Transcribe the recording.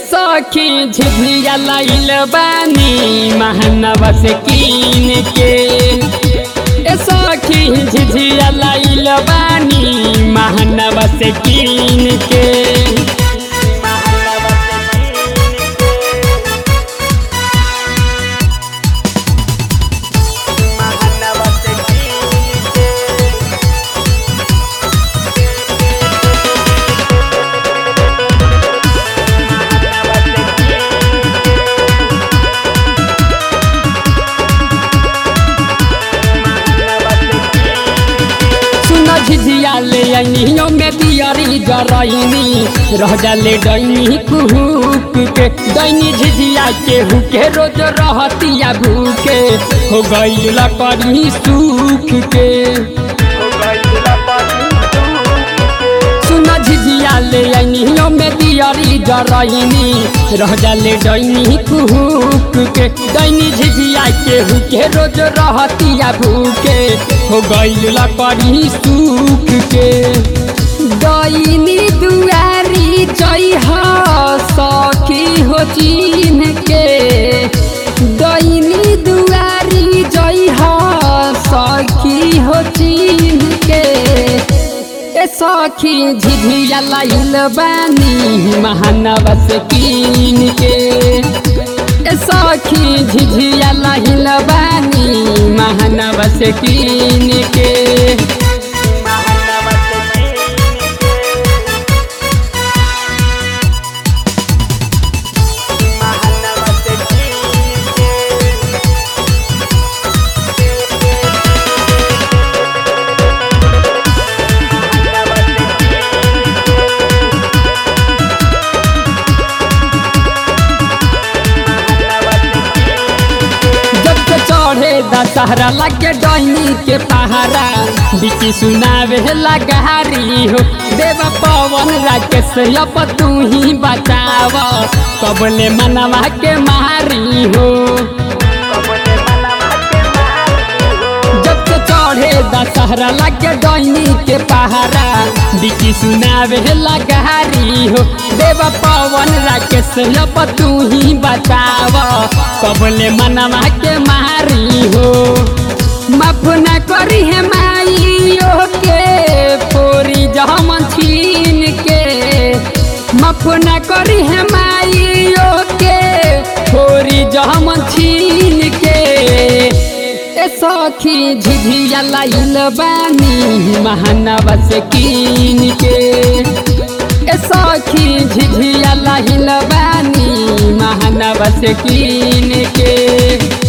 सखी झिझिया लाइल बानी महानवा से कीन के ए सखी झिझिया लाइल बानी महानवा से कीन के सुन झिझिया ले अनियो में दियारी जरैनी रह जाले डैनी कुहुक के दैनी झिझिया के हुके रोज रहतिया भूखे हो गईल करी सूख के सुन झिझिया ले अनियो में दियारी जरैनी रह जाले डैनी कुहुक के दैनी झिझिया के हुके रोज रहतिया भूखे हो गईल करी सूख के दैनी दुआरी जइह सखी हो चिन्ह के दैनी दुआरी जइह सखी हो चिन्ह के ए सखी झिझिया लाइल बानी महानवा से कीन के ए सखी झिझिया लाइल बानी महानवा से कीन के जब से चढ़े दशहरा लगे डैनी के पहाड़ा बिकी सुनावे लगारी हो देव पवन राकेश अब तू ही बचाव कबले मनवा के मारी हो जब से चढ़े दशहरा लगे डैनी के पहाड़ा बिकी सुनावे लगारी हो देव पवन राकेश अब तू ही बचाव कबले मनवा के मारी हो माफ न करी है माइयो के पोरी जमन छीन के माफ न करी है माइयो के पोरी जमन छीन के ए सखी झिझिया लाइल बानी महानवा से कीन के ए सखी झिझिया लाइल बानी महानवा से कीन के